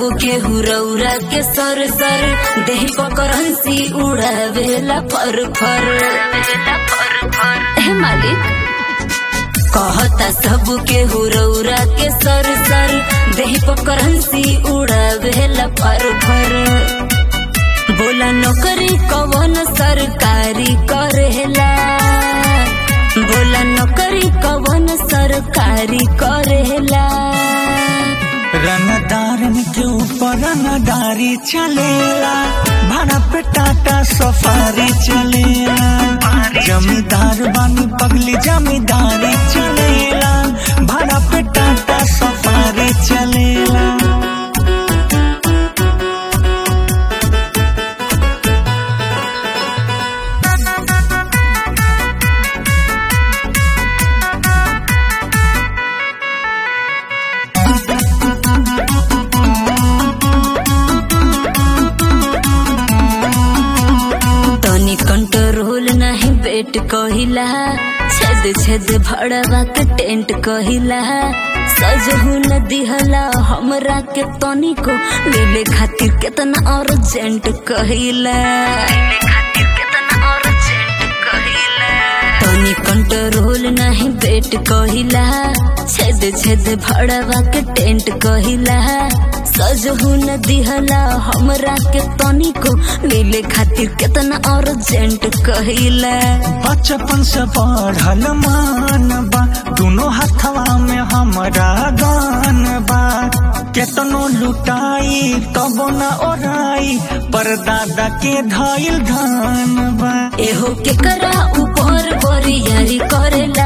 के हुरौरा के सर सर देह पकड़ंसी उड़ावेला फर फर हे मालिक कहता सब के हुरौरा के सर सर देह पकड़ंसी उड़ावेला फर फर बोला नौकरी कवन सरकारी करेला बोला नौकरी कवन सरकारी करेला रंगदारन के ऊपर रंगदारी चलेला भाड़ा पे टाटा सफारी चलेला जमींदार बानी पगली जमींदारी चलेला भाड़ा पे टाटा सफारी चलेला तनी कंट्रोल नहीं बेट कहिला छेद छेद भड़वा के टेंट कहिला सजहू न दिहला हमरा के तनी को मिले खातिर केतना अर्जेंट कहिला तनी कंट्रोल नहीं बेट कहिला छेद छेद भड़वा के टेंट कहिला सजहू न दिहला हमरा के तनी को मिले खातिर केतना अर्जेंट कहिला बचपन से बढ़ल मान बा दोनों हथवा में हमरा गान बा केतनो लुटाई तब न ओराई पर दादा के धइल धान बा एहो केकरा ऊपर बरियारी करेला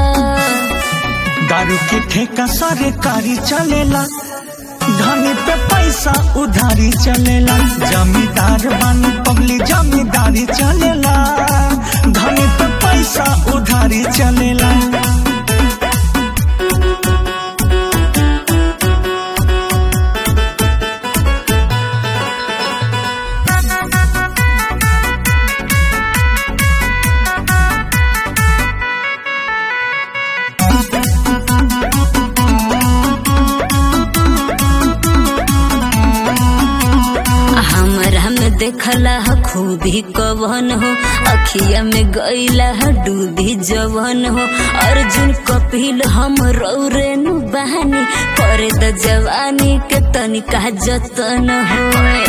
दारू के ठेका सरकारी चलेला धनी पे पैसा उधारी चलेला जमींदार बानी पगली जमींदारी चलेला धनी पे पैसा उधारी चलेला हमरा में देखला ह खूबी कवन हो अखिया में गईला ह डूबी जवन हो अर्जुन कपिल हम रौरेनु बहानी करे द जवानी के तनिका जतन हो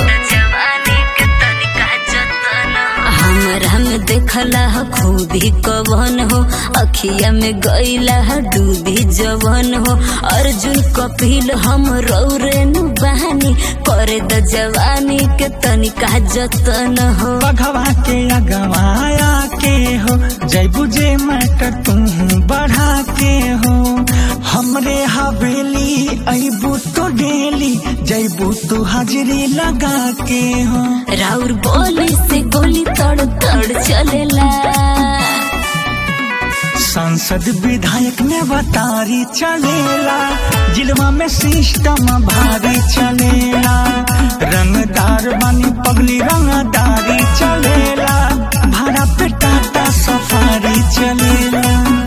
हमरा में देखला ह खूबी कवन हो अखिया में गईला ह डूबी जवन हो अर्जुन कपिल हम रौरेनु बहानी करे द जवानी के तनिका जतन हो बघवा के अगवाया के हो जय बुझे मैटर तू बढ़ा के हो हमरे हवेली अबू तो डेली जैबू तू हाजिरी लगा के हो राउर बोली से गोली तड़ तड़ चलेला सांसद विधायक में बतारी चलेला जिलवा में सिस्टम भारी चलेला रंगदार बानी पगली रंगदारी चलेला भाड़ा पे टाटा सफारी चलेला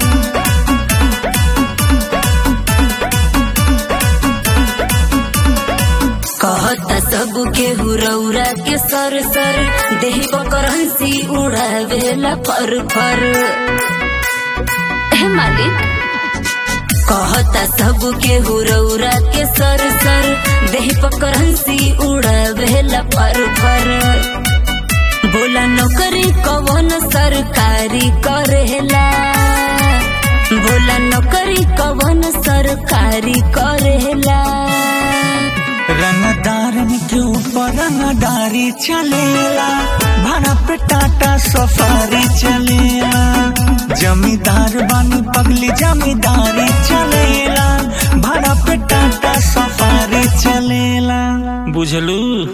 कहता सब के हुरौरा के सर सर देह बकरंसी उड़ावेला फर फर हे मालिक कहता सब के हुरौरा के सर सर देह पकड़ंसी उड़ावेला फर फर बोला नौकरी कवन सरकारी करेला बोला नौकरी कवन सरकारी करेला रंगदारन के ऊपर रंगदारी चलेला भाड़ा पे टाटा सफारी चलेला जमींदार बानी पगली जमींदारी चलेला भाड़ा पे टाटा सफारी चलेला बुझलू